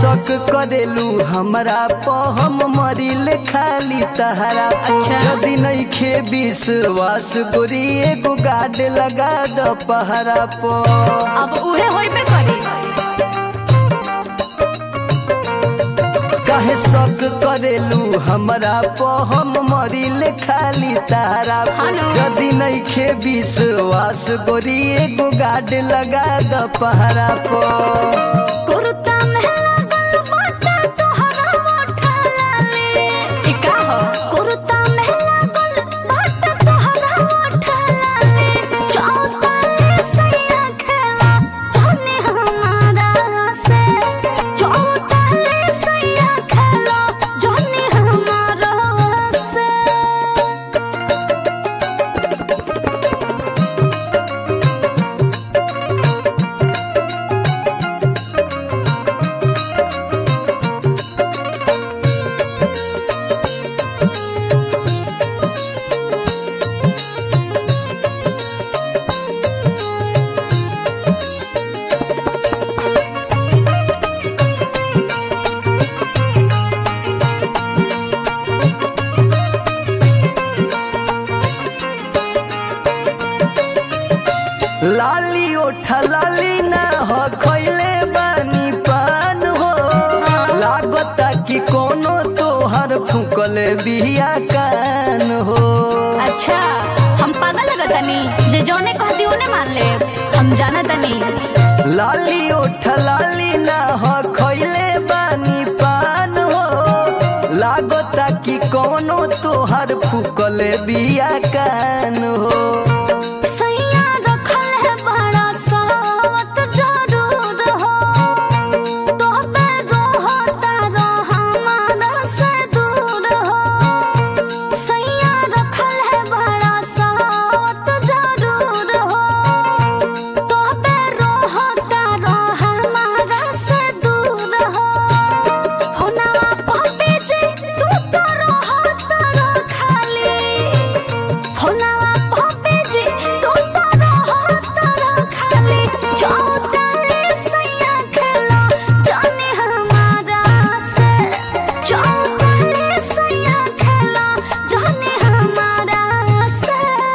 शक करेलू हमरा प हम मरिल खाली तहरा अच्छा। यदि नइखे विश्वास गोरी एगो गाड लगा द पहरा प अब उहे होइबे करी काहे शक करेलू हमरा प हम मरिल खाली तहरा हेलो। यदि नइखे विश्वास गोरी एगो गाड लगा द पहरा प कुर्ता में लागल बाटा तोहरा मोठा लाले ई का हो कुर्ता में लागल बाटा तोहरा मोठा लाले चौताले सैया खेला जाने हमारा से चौताले सैया खेला जाने हमारा से लाली ओठा लाली ना हो खैले बानी पान हो लागता कि कोनो तोहर फुकले बिया कान हो अच्छा हम पागल लगतनी जे जौने कहती ओने मान ले हम जानतनी लाली ओठा लाली ना हो खैले बानी पान हो लागता कि कोनो तोहर फुकले बिया कान हो सैया रखल है बड़ा सावत जरूर हो तोबे रहता रह हमारा से दूर हो सैया रखल है बड़ा सावत जरूर हो तोबे रहता रह हमारा से दूर हो होना पापे जे तू तो रहता रह खाली होनावा पापे जी तू तो रहता रह खाली चौताले सैया खेला जाने हमारा से चौताले सैया खेला जाने हमारा से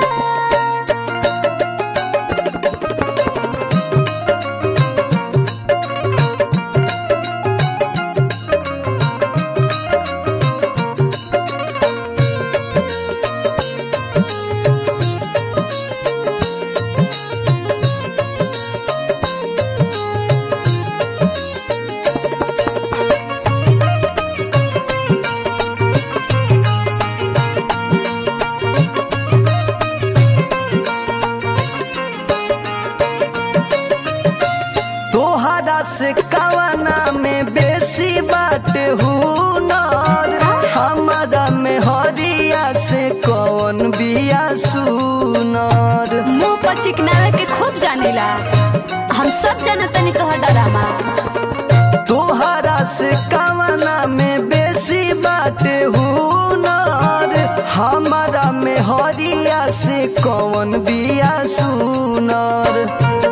तोहरा से कवना में बेसी बात हुनर हमारा में हरिया से कौन बिया सुनर मुंह पर चिकनावे के खूब जानेला हम सब जानतनी तोहर डरामा तोहरा से कवना में बेसी बात हुनर हमारा में हरिया से कौन बिया सुनर